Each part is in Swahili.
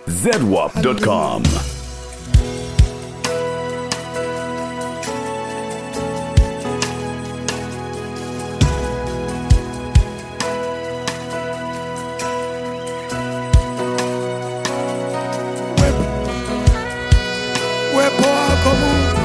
zedwap.com. uwepo wako Mungu,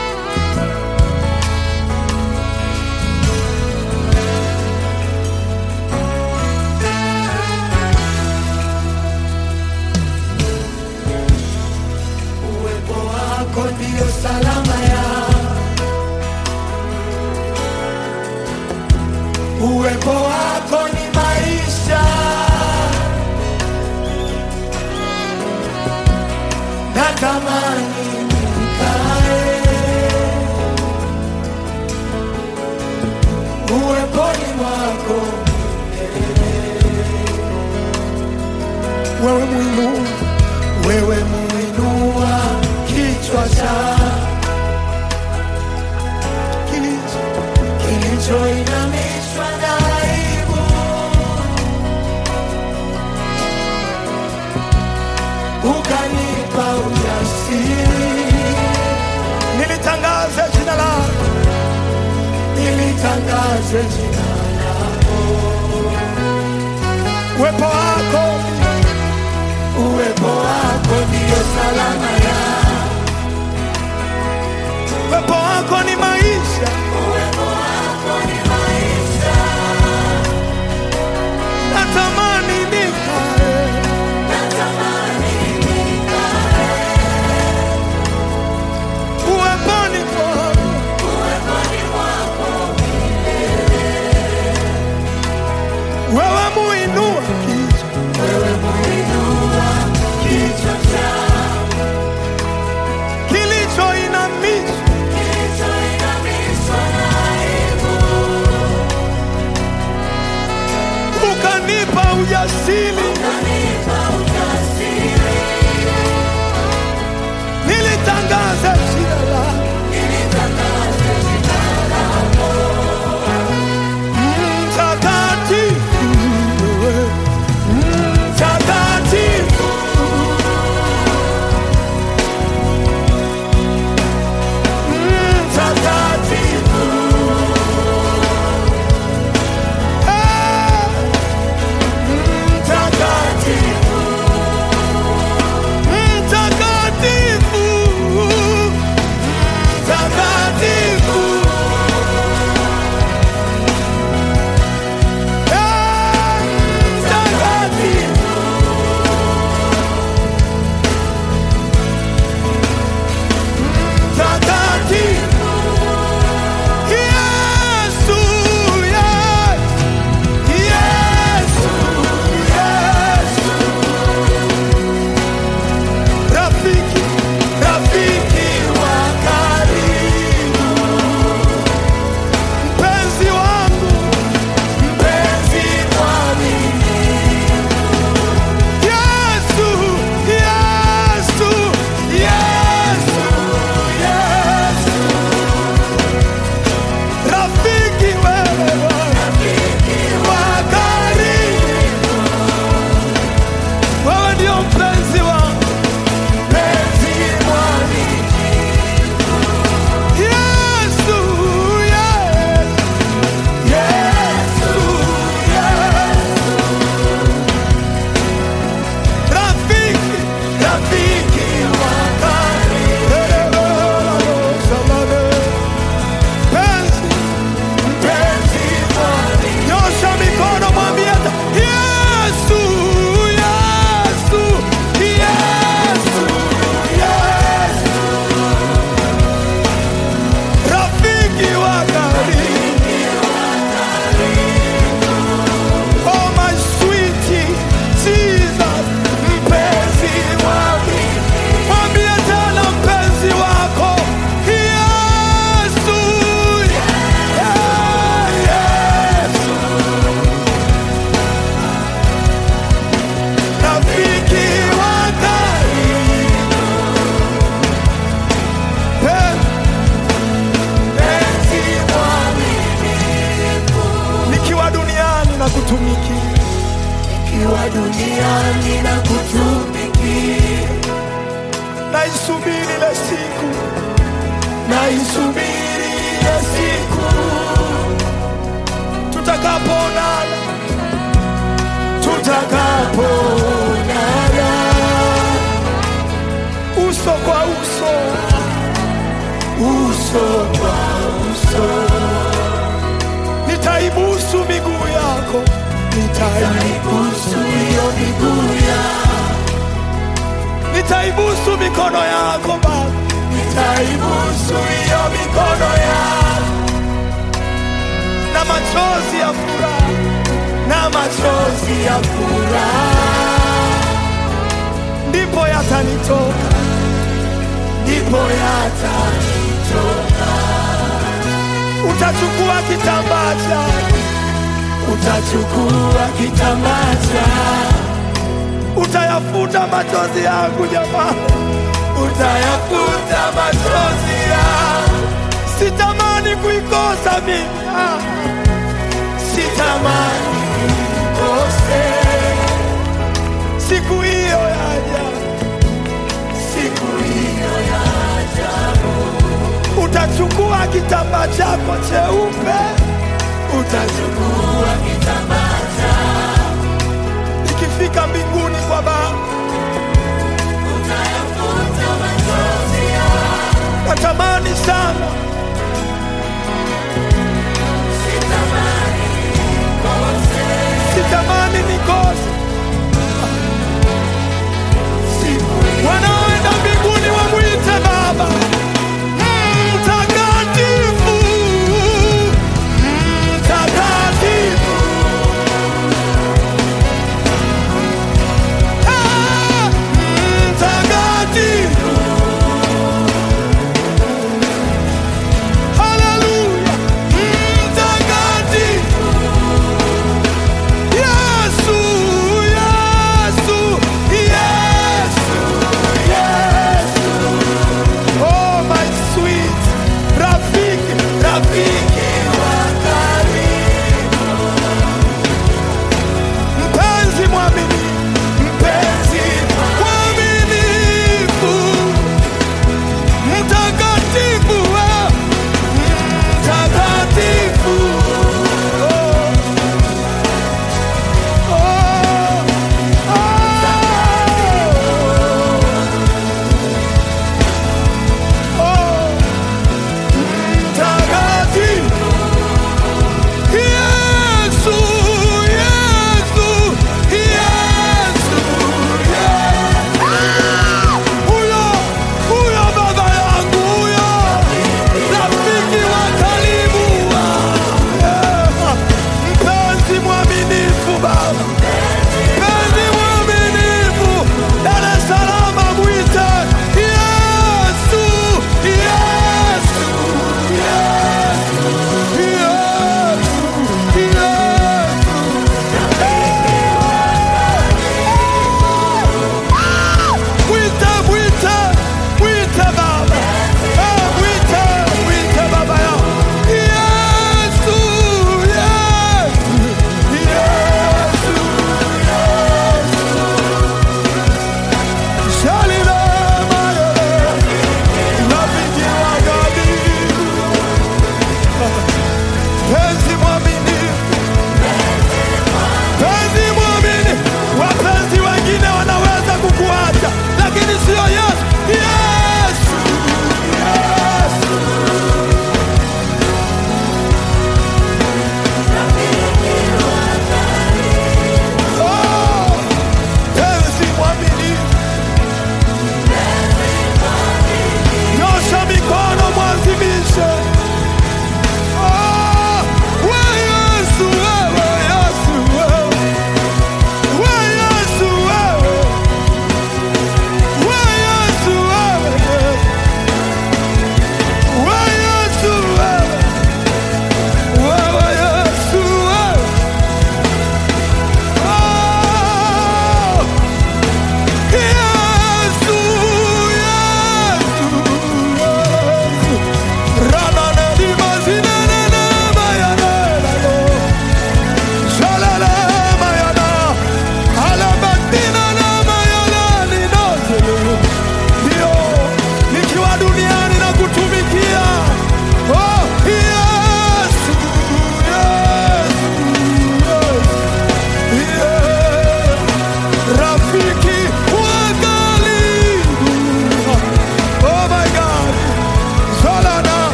uwepo wako ndio salama ya uwepo wako ni maisha natamani nikae uweponi mwako wewe mwinua wewe muinua kichwa cha kilicho kilichoinamishwa na aibu ukanipa ujasiri nilitangaze jina lako nilitangaze jina lako uwepo wako uwepo wako ndiyo salama ya uwepo wako ni maisha natamani nikae uweponi mwako wewe muinua kichwa kilichoinamishwa ukanipa ujasiri nilitangaza jina lako mtakatifu wewe, mtakatifu mtakatifu Eh, mtakatifu mtakatifu mtakatifu Eh, mtakatifu mtakatifu Yesu, yes. Yesu, Yesu. Rafiki, rafiki wa karibu, mpenzi wangu, mpenzi mwaminifu. Yesu, Yesu, Yesu, Yesu. Rafiki wewe, wa karibu, wewe ndio mpenzi wangu, mpenzi mwaminifu. Yesu, Yesu, Yesu, Yesu. Rafiki, rafiki wa karibu. Mpenzi, mpenzi mwaminifu. Nyosha mikono mwambie hata, Yesu, Yesu, Yesu, Yesu. Rafiki wa karibu. Oh my sweetie Jesus, mpenzi wangu. Mwambie tena mpenzi wako. Yesu, yeah, Yesu. Rafiki wa karibu. Mpenzi mwaminifu. Nikiwa duniani na kutumikia Nikiwa duniani na kutumikia naisubiri ile siku, naisubiri ile siku tutakapoonana, tutakapoonana uso kwa uso, uso kwa uso. Nitaibusu miguu yako, nitaibusu hiyo miguu yako, nitaibusu mikono yako Baba, nitaibusu hiyo mikono yako na machozi ya furaha, na machozi ya furaha ndipo yatanitoka, ndipo yatanitoka. Utachukua kitambaa chako, utachukua kitambaa chako, utayafuta machozi yangu jamani, utayafuta machozi yangu. Sitamani kuikosa mimi, ah. sitamani kuikose siku hiyo yaja, siku hiyo yaja. Utachukua kitambaa chako cheupe, utachukua kitambaa chako, ikifika mbinguni kwa Baba utayafuta machozi yako. Natamani sana sitamani nikose wanaoenda mbinguni wamwite Baba mtakatifu, mtakatifu.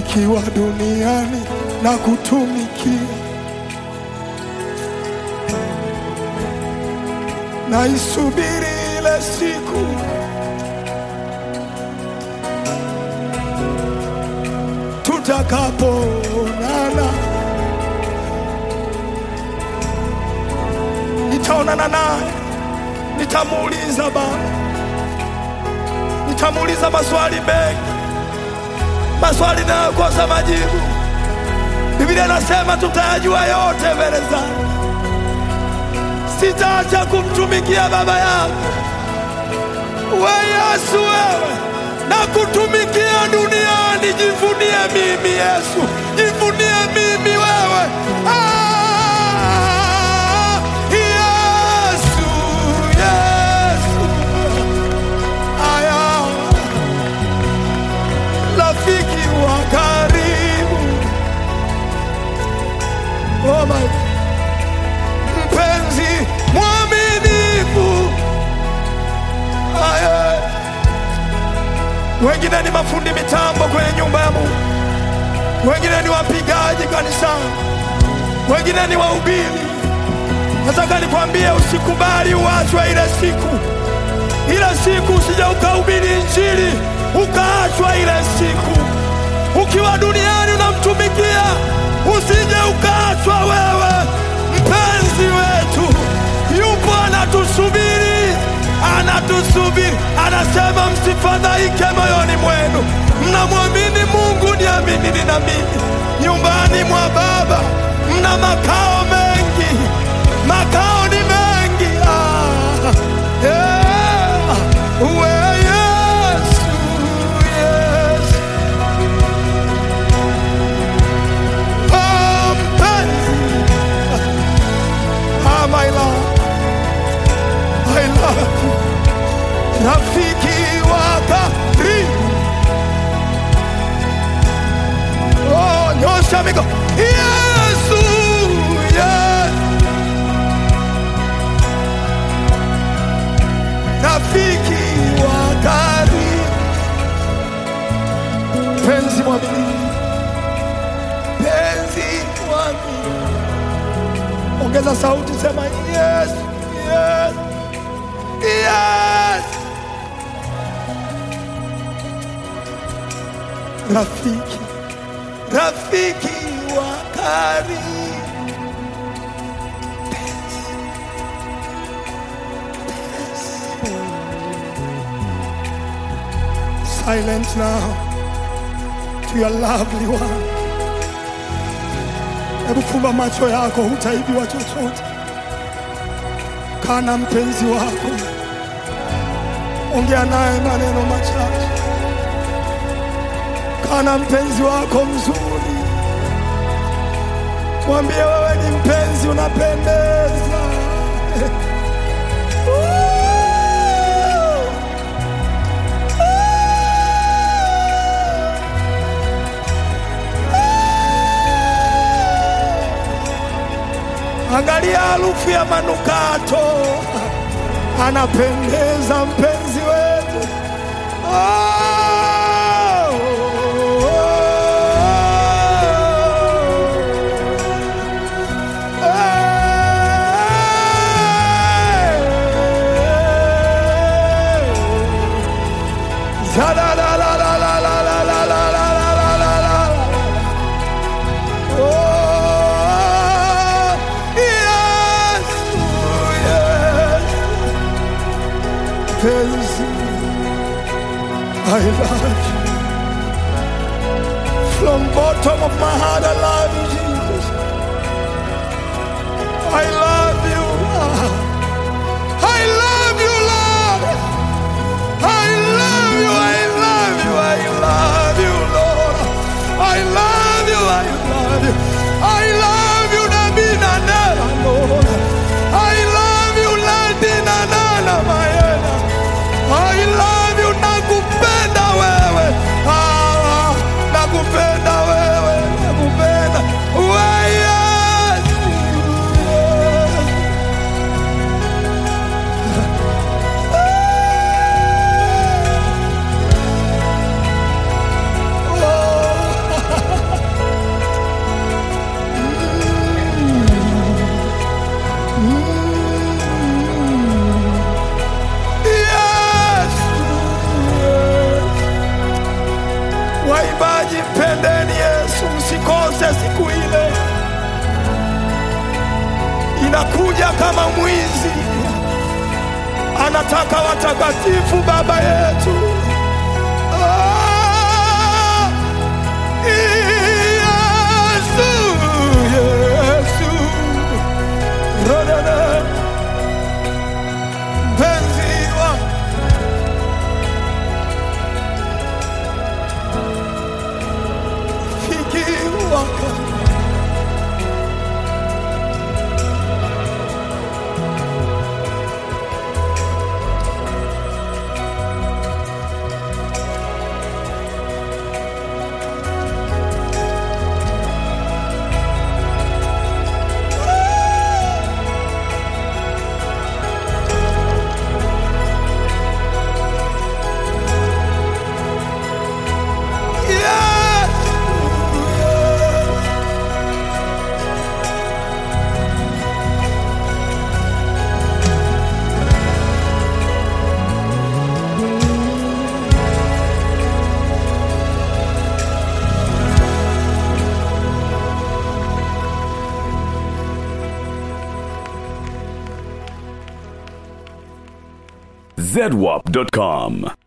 nikiwa duniani na kutumikia, naisubiri ile siku tutakapoonana, nitaonana naye, nitamuuliza Baba, nitamuuliza maswali mengi, maswali nayokosa majibu. Biblia inasema tutayajua yote mbele zake. Sitaacha kumtumikia Baba yangu. We Yesu, wewe na kutumikia duniani, jivunie mimi Yesu, jivunie mimi wewe. Ah, Yesu, Yesu, aya, rafiki wa karibu, oh my, mpenzi mwaminifu, aya wengine ni mafundi mitambo kwenye nyumba ya Mungu, wengine ni wapigaji kanisani, wengine ni wahubiri. Nataka nikwambie, usikubali uachwe ile siku, ile siku usije ukahubiri Injili ukaachwa ile siku. Ukiwa duniani unamtumikia, usije ukaachwa wewe. Mpenzi wetu yupo anatusubiri, anatusubiri, anasema msifadhaike moyoni mwenu, mnamwamini Mungu, niaminini na mimi. Nyumbani mwa Baba mna makao mengi, makao ni mengi. Ah, yeah. We Yesu, Yesu. Oh, mpenzi. Ah, my love. I love you. Rafiki wa karibu. Oh, nyosha mikono. Yesu, yes. Rafiki wa karibu. Penzi mwaminifu. Penzi mwaminifu. Ongeza sauti, sema yes, yes, yes. Rafiki, rafiki wa karibu. Silent now to your lovely one. Hebu fumba macho yako, hutaibiwa chochote. Kaa na mpenzi wako, ongea naye maneno machache. Kaa na mpenzi wako mzuri, mwambie wewe ni mpenzi, unapendeza. Angalia harufu ya manukato, anapendeza mpenzi wetu. Oh, Oh, yes, yes. Penzi, I love you. From bottom of my heart, I love you, Jesus. I love you. I love you, Lord. I love you. I love you. I love you, Lord. I love you. I love you. I love you, Nabina Nana, Lord. I love you, Latina Nana, Mayena. I love you, nakupenda wewe. Ah, nakupenda wewe, nakupenda. anakuja kama mwizi, anataka watakatifu, Baba yetu. Ah, Yesu, Yesu, Rodana, mpenzi wangu fikiwa Yesu, zedwap.com.